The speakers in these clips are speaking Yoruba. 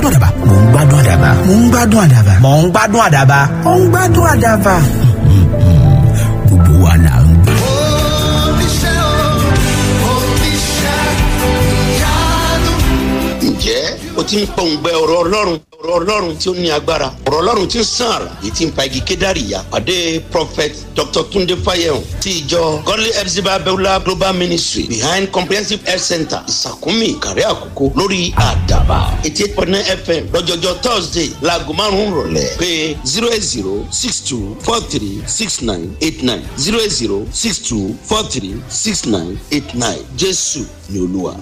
gbádùn àdàbà mò ń gbádùn àdàbà mò ń gbádùn àdàbà mò ń gbádùn àdàbà mò ń gbádùn àdàbà. gbogbo wa là ń gbé. ǹjẹ́ o ti ń pọ̀ǹgbẹ ọ̀rọ̀ ọlọ́run ọ̀rọ̀ ọlọ́run tí ó ní agbára ọ̀rọ̀ ọlọ́run tí ń sàn àrà èyí tí ń pa igi kédàrí ya pàdé prophet dr tunde fayehun ti ìjọ godly epsiba beulah global ministry behind comprehensive health center ìsàkúnmí ìkàrẹ́ àkókò lórí àdàbà eighty eight point nine fm lọ́jọ́jọ́ thursday laago márùn-ún rọ̀lẹ́ pé zero eight zero six two four three six nine eight nine zero eight zero six two four three six nine eight nine jésù ni olúwa.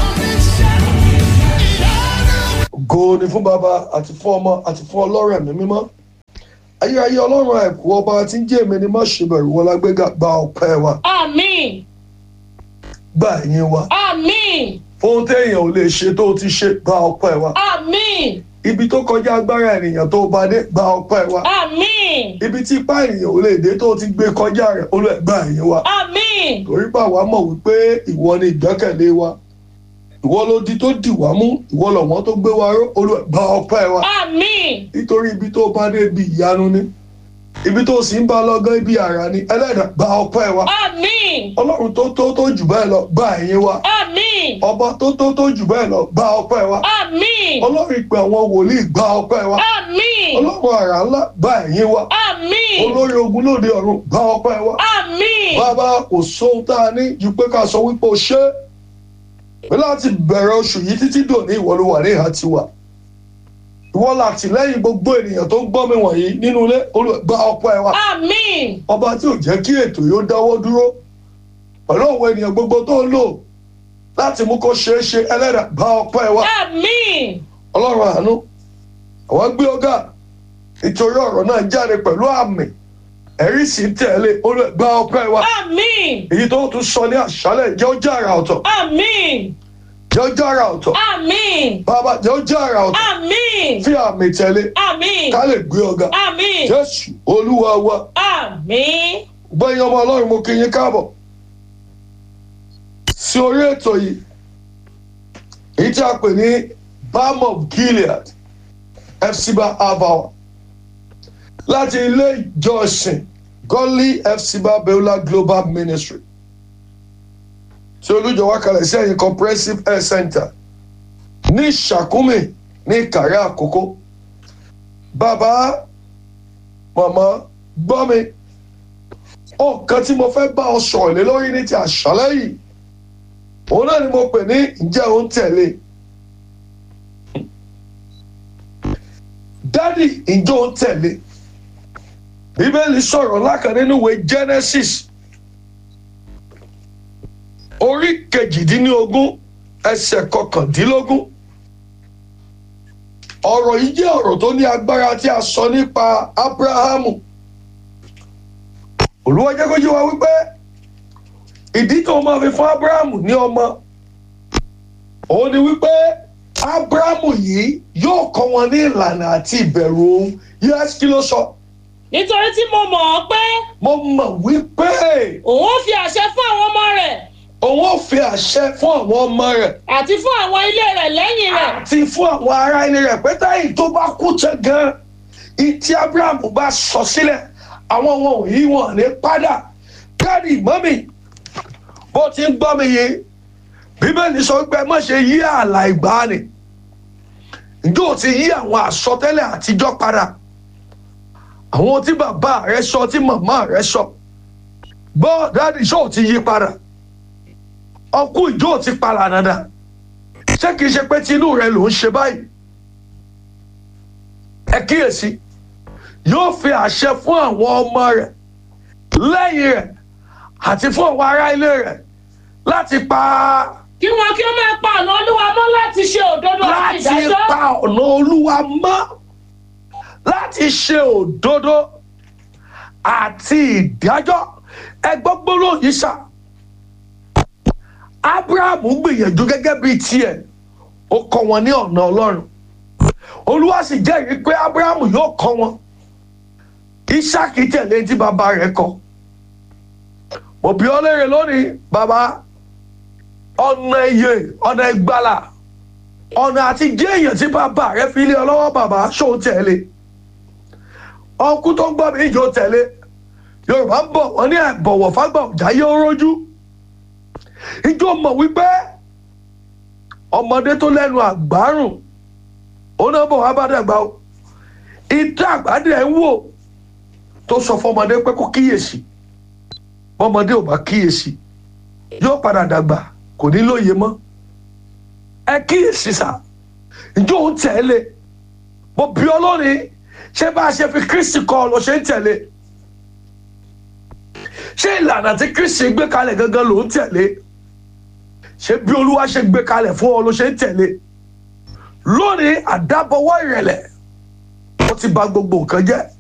ògo ni fún bàbá àti fún ọmọ àti fún ọlọ́run ẹ̀mí mímọ́ ayérayé ọlọ́run àìkú ọba tí ń jẹ́ èmi ni má ṣe bẹ̀rù wọlá gbéga gba ọpẹ́ wa Àmín. gba ẹ̀yìn wa Àmín. fún téèyàn ò lè ṣe tó ti ṣe gba ọpẹ́ wa Àmín. ibi tó kọjá agbára ènìyàn tó bá dé gba ọpẹ́ wa Àmín. ibi tí ipá ènìyàn ò lè dé tó ti gbé kọjá rẹ̀ olú ẹ̀ gba ẹ̀yìn wa Àmín. torí pé àwa mọ̀ wípé ìwọ ni ìgbẹ́kẹ̀lé wa ìwọ ló di tó dì wá mú ìwọ lọ̀wọ́n tó gbé wa ró olú ẹ̀ gba ọpẹ́ wa Àmín. nítorí ibi tó bá dé ibi ìyanu ni ibi tó sì ń bá lọ́gán ibi àrà ni ẹlẹ́dàá gba ọpẹ́ wa Àmín. ọlọ́run tó tó tó jù bẹ́ẹ̀ lọ gba ẹ̀yìn wa Àmín. ọba tó tó tó jù bẹ́ẹ̀ lọ gba ọpẹ́ wa Àmín. ọlọ́run ìpè àwọn wòlíì gba ọpẹ́ wa Àmín. ọlọ́run àrà ńlá gba ẹ̀yìn wa Àmín. olórí ogun lóde ọ̀run gba ọpẹ́ wa Àmín. bàbá kò sóhun tá a ní ju pé ká sọ wípé o ṣe é pé láti bẹ̀rẹ̀ oṣù yìí títí dòní ìwọ ló wà ní ìhà tiwa ìwọ làtìlẹ́yìn gbogbo ènìyàn tó ń gbọ́ mi wọ̀nyí nínú ilé olùgbà ọpẹ́ wa Àmín. ọba tí ò jẹ́ kí ètò yóò dáwọ́ dúró pẹ̀lú àwọn ènìyàn gbogbo tó ń lò láti mú kó ṣeé ṣe ẹlẹ́dà bá ọpẹ́ wa Àmín. ọlọ́run àánú àwọn gbé ọgá nítorí ọ̀rọ̀ náà jáde pẹ̀lú àmì ẹ̀rí sì ń tẹ̀lé olùgbà ọpẹ́ wa Àmín. èyí tó tún sọ ní àṣálẹ̀ jẹ́ ó jẹ́ àrà ọ̀tọ̀ Àmín. jẹ́ ó jẹ́ àrà ọ̀tọ̀ Àmín. bàbá jẹ́ ó jẹ́ àrà ọ̀tọ̀ Àmín. fi àmì tẹ̀lé Àmín. ká lè gbé ọgá Àmín. jésù olúwa wa Àmín. gbẹ̀yìn ọmọ ọlọ́run mo kí yín káàbọ̀ sí orí ètò yìí èyí tí a pè ní balm of gilead fcba avawa láti ilé ìjọsìn godly fcba beulah global ministry tí olùjọwọ́ kalẹ̀ sí ẹ̀yìn comprehensive health center ní ìṣàkúmì ní ìkàrẹ́ àkókò bàbá màmá gbọ́ mi ọ̀kan tí mo fẹ́ bá ọ sọ̀rọ̀ lé lórí ní ti àṣálẹ́ yìí òun náà ni mo pè ní ǹjẹ́ òun tẹ̀lé dádì ǹjẹ́ òun tẹ̀lé bíbélì sọ̀rọ̀ lákàn nínú ìwé genesis orí kejìdínlógún ẹsẹ̀ kọkàndínlógún ọ̀rọ̀ yìí jẹ́ ọ̀rọ̀ tó ní agbára tí a sọ nípa abrahamu olúwa jẹ́ kó yé wa wípé ìdí tó máa fi fún abrahamu ní ọmọ òun ni wípé abrahamu yìí yóò kọ́ wọn ní ìlànà àti ìbẹ̀rù òun yẹ́sì kí ló sọ Nítorí tí mo mọ̀ ọ́ pé mo mọ̀ wípé òun ó fi àṣẹ fún àwọn ọmọ rẹ̀ òun ò fi àṣẹ fún àwọn ọmọ rẹ̀ àti fún àwọn ilé rẹ̀ lẹ́yìn rẹ̀. àti fún àwọn ará ilé rẹ̀ pé táyì tó bá kú tẹ gan ìtí abrahamu bá sọ sílẹ̀ àwọn wọn ò yí wọn ní padà káàdì mọ́mì bó ti ń gbọ́ mi yìí bíbélì sọ pé má ṣe yí ààlà ìgbàanì ǹjẹ́ ò ti yí àwọn àsọtẹ́lẹ̀ àtijọ́ padà àwọn tí bàbá rẹ sọ tí màmá rẹ sọ gbọ́ dáàdì sọ ò ti yí padà ọkú ìjọ ò ti palà dandan ṣé kìí ṣe pé tinú rẹ ló ń ṣe báyìí ẹ kíyèsí yóò fi àṣẹ fún àwọn ọmọ rẹ lẹ́yìn rẹ̀ àti fún àwọn ará ilé rẹ̀ láti pa Kí wọn kí ó máa pa ọ̀nà olúwa mọ́ láti ṣe òdodo àti láti ìdájọ́. pa ọ̀nà olúwa mọ́ láti ṣe òdodo àti ìdájọ́ ẹgbọ́ gbólóhùn yìí sà abrahamu gbìyànjú gẹ́gẹ́ bíi tiẹ̀ ó kọ́ wọn ní ọ̀nà ọlọ́run olúwa sì jẹ́rìí pé abrahamu yóò kọ́ wọn isaki tẹ̀lé tí bàbá rẹ̀ kọ́ mo bí ọ léèrè lónìí bàbá ọ̀nà iye ọ̀nà ìgbàlà ọ̀nà àti jẹ́ èèyàn tí bàbá rẹ fi lé ọ lọ́wọ́ bàbá ṣó tẹ̀lé ọkú tó ń gbọ́ mi ìjọ tẹ̀lé yorùbá ń bọ̀ wọ́n ní àìbọ̀wọ̀ fágbà ọ̀já yóò rójú ìjọ mọ̀ wípé ọmọdé tó lẹ́nu àgbárùn òun náà bọ̀ wá bá dàgbà o ìdá àgbàdì ẹ̀ ń wò tó sọ fọmọdé pé kó kíyèsí bọ́mọdé ò bá kíyèsí yóò padà dàgbà kò ní lóye mọ́ ẹ kíyèsí sá ìjọ òun tẹ̀lé mo bí ọlọ́rin ṣé bá a ṣe fi kristi kọ́ ọ lọ ṣe ń tẹ̀lé ṣé ìlànà tí kristi gbé kalẹ̀ gangan ló ń tẹ̀lé ṣé bí olúwa ṣe gbé kalẹ̀ fún ọ ló ṣe ń tẹ̀lé lónìí àdábọwọ́ ìrẹ̀lẹ̀ ó ti bà gbogbo nǹkan jẹ́